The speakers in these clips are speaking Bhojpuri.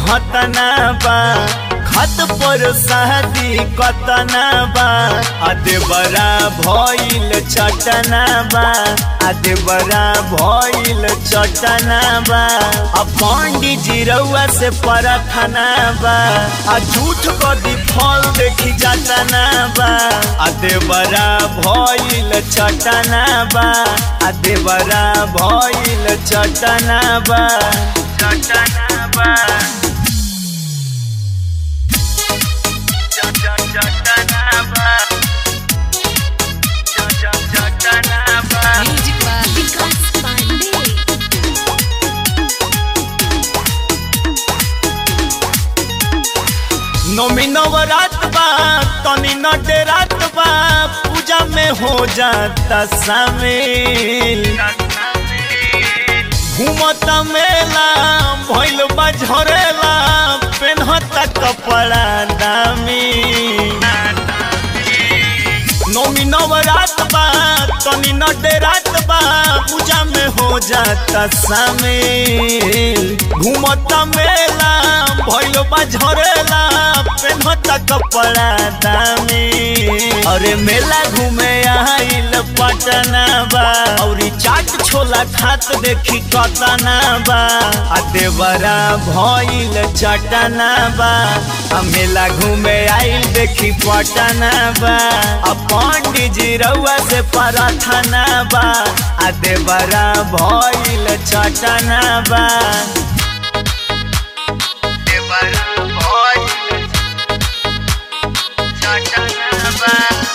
हतना बा खत पर शादी कतना बा आदे बड़ा भइल चटना बा आदे बड़ा भइल चटना बा आ पंडित जी रउआ से परखना बा आ झूठ कदी फल देखी जातना बा आदे बड़ा भइल चटना बा आदे बड़ा भइल चटना बा चटना बा Music by Vikas Pandey. नौमी नवरात बा तनी नटे रात बा पूजा में हो जाता शामिल घूमता मेला भइल बा झरेला पेन्हता कपड़ा दामी नौमी नवरात बा तनी नटे रात बा पूजा में हो जाता शामिल घूमता मेला भइल बा झरेला पेन्हता कपड़ा दामी अरे मेला घूमे आइल पटना बा औरी चाट छोला खात देखी कतना बा आ देवरा भइल चटना बा आ मेला घूमे आइल देखी पटना बा आ पंडित जी रउआ से प्रार्थना बा आ देवरा भइल चटना बा देवरा भइल चटना बा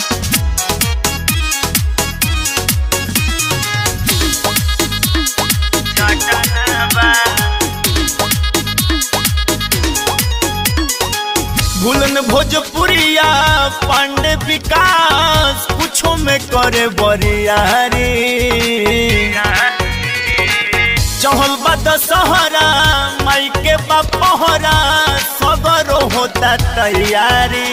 भूलन भोजपुरिया पांडे विकास कुछो में करे बरियारी चहल बा दशहरा माई के बापहरा सगरो होता तैयारी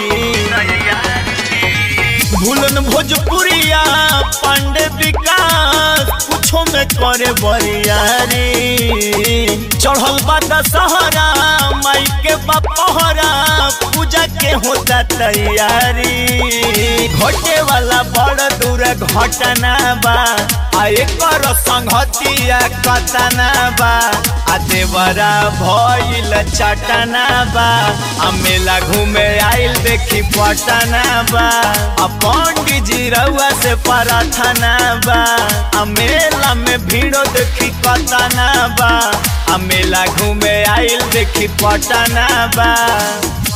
भूलन भोजपुरिया पांडे विकास कुछो में करे बरियारी चढ़ल बा दशहरा माई के बापहरा पूजा के होता तैयारी घटे वाला बड़ दूर घटना बा आ एकर संगतिया कतना बा आ देवरा भइल चटना बा आ मेला घूमे आइल देखी पटना बा आ पंडित जी रउआ से प्रार्थना बा आ मेला में भीड़ो देखी कतना बा आ मेला घूमे आइल देखी पटना बा